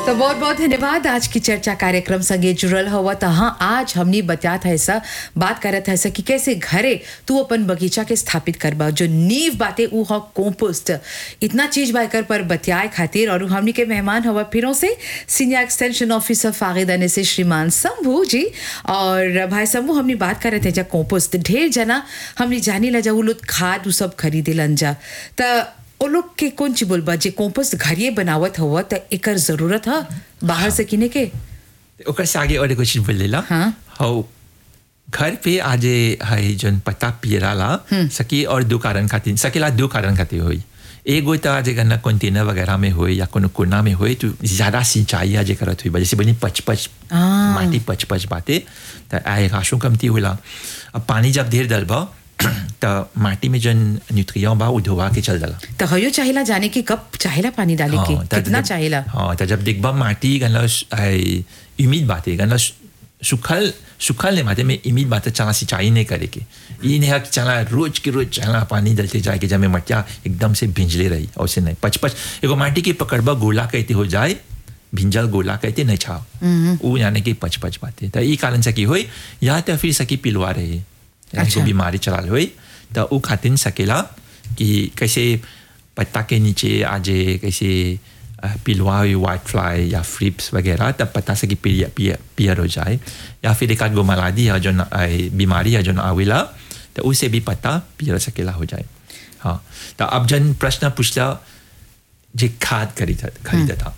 तो बहुत बहुत धन्यवाद आज की चर्चा कार्यक्रम संगे जुड़ल हुआ तो हाँ आज हमने बतात है ऐसा बात करत है ऐसा कि कैसे घरे तू अपन बगीचा के स्थापित करबा जो नींव बाते ऊ हो कंपोस्ट इतना चीज बायकर पर बतियाए खातिर और हमनी के मेहमान हवा फिरों से सीनियर एक्सटेंशन ऑफिसर फागिदाने से श्रीमान शंभू जी और भाई शंभू हमने बात कर रहे थे जा कंपोस्ट ढेर जना हमने जानी ला जा उ लोग खाद उ सब खरीदे लन जा त ओ लोग के कौन ची बोलबा जे कंपोस्ट घरिए बनावत हुआ त एकर जरूरत है बाहर से किने के ओकर से आगे और एगो चीज बोल लेला हाँ। हौ घर पे आज है जन पत्ता पियराला सकी और दो कारण खातिर सकेला दो कारण खातिर होई एगो त आज गन्ना कंटेनर वगैरह में होई या कोनो कोना में होई तो ज्यादा सिंचाई आज करत हुई जैसे बनी पच पच हाँ। माटी पच पच बाते त आए राशो कमती होला अब पानी जब ढेर डलबा त माटी में जन न्यूट्रिएंट बा उ धोवा के चल जाला त हयो चाहिला जाने की कब चाहिला पानी डाले के हाँ, त कितना जब- चाहिला हाँ तो जब देखबा माटी गनला उम्मीद बात है गनला सुखल सुखल ने माते में उम्मीद बात चला सिंचाई नहीं करे के ये नहीं है कि चला रोज के रोज चला पानी डलते जाए कि जब में मटिया एकदम से भिंजले रही और से नहीं पच पच एगो माटी की पकड़बा गोला कहते हो जाए भिंजल गोला कहते नहीं छाव वो यानी कि पच पच बाते तो ये कारण से की होई या तो फिर सकी पिलवा रहे यानी अच्छा। को बीमारी चला हुई तो वो खातिर सकेला कि कैसे पत्ता के नीचे आजे कैसे अ, पिलवा हुई वाइट फ्लाई या फ्रिप्स वगैरह तब पता से कि पियर पियर पियर हो जाए या फिर एक आध गो मलादी है जो न- अ, बीमारी है जो न आवेला तो उससे भी पत्ता पियर सकेला हो जाए हाँ तो अब जन प्रश्न पूछला जे खाद खरीदा खरीदा था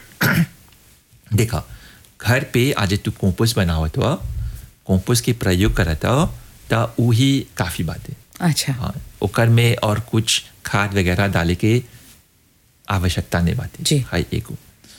देखा घर पे आज तू कंपोस्ट बनावत हुआ कंपोस्ट के प्रयोग करत हो तो वही काफ़ी बात है अच्छा हाँ ओकर में और कुछ खाद वगैरह डाले के आवश्यकता नहीं बात जी। हाई एगो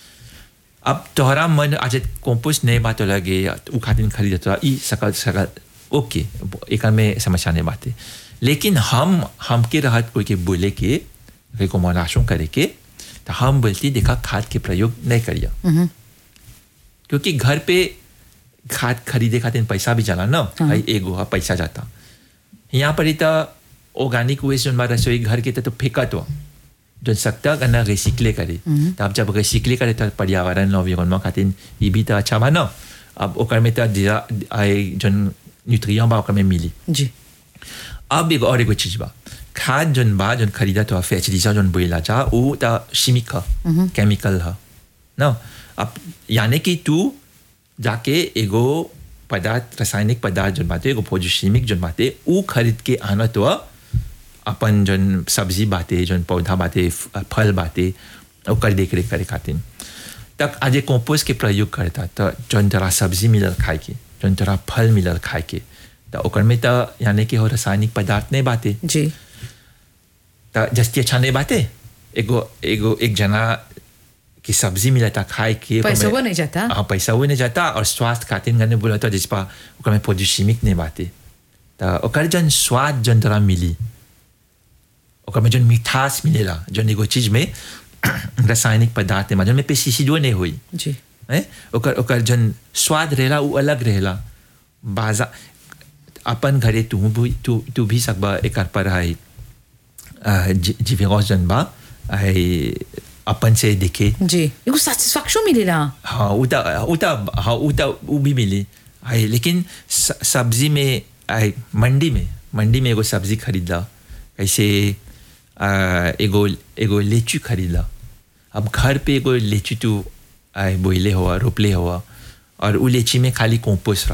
अब तोहरा मन आज कंपोस्ट नहीं बात लगे उ खातिर खरीदत रहा ई सकल सकल ओके एक में समस्या नहीं बात है लेकिन हम हमके रहत कोई के बोले के रिकमेंडेशन करे के तो हम बोलती देखा खाद के प्रयोग नहीं करिया क्योंकि घर पे खाद खरीदे खातिर पैसा भी जाला ना भाई एगो हा पैसा जाता यहाँ पर ही तो ऑर्गेनिक वेस्ट जो हमारा रसोई घर के तो फेंकत हो जो सकता करना रिसिकले करे तो अब जब रिसिकले करे तो पर्यावरण environment खातिर ये भी तो अच्छा बा ना अब ओकर में तो जीरा आए जो न्यूट्रिएंट बा ओकर में मिली जी अब एगो और एगो चीज बा खाद जोन बा जोन खरीदा तो फैचरीजा जोन बोला जा वो तो शिमिक ह केमिकल ह ना अब यानी कि तू जाके एगो पदार्थ रासायनिक पदार्थ जोन बाते एगो फोजिशिमिक जोन बाते ऊ खरीद के आना तो अपन जोन सब्जी बाते जोन पौधा बाते फ- फल बाते ओकर देख रेख करे खातिर तक आज ये कंपोस्ट के प्रयोग करता तो जोन तोरा सब्जी मिलल खाए के जोन तोरा फल मिलल खाए के तो ओकर में तो यानी कि हो रासायनिक पदार्थ नहीं बाते जी तो जस्ती अच्छा नहीं बाते एगो एगो एक जना की सब्जी मिला था खाए के ओकर पैसा में- वो नहीं जाता? हाँ पैसा वो नहीं जाता और स्वास्थ्य खातिर गने बोला था जिसपा ओकर में पोजिशिमिक नहीं बाते तो ओकर जन स्वाद जन तोरा मिली ओकर में जन मिठास मिलेला जन एगो चीज में रासायनिक पदार्थ में जन में पेस्टिसाइडो नहीं हुई जी है ओकर ओकर जन स्वाद रहेला उ अलग रहेला बाजा अपन घरे तू भी तू तू भी सकबा एकर पर है जीविका जन बा है अपन से देखे जी एगो सैटिस्फैक्शन मिलेला हाँ उता उता हाँ उता उ भी मिली है लेकिन स- सब्जी में है मंडी में मंडी में एगो सब्जी खरीदा कैसे आ, एगो एगो लीची खरीदा अब घर पे एगो लीची तू आए बोइले हुआ रोपले हुआ और उ लीची में खाली कंपोस्ट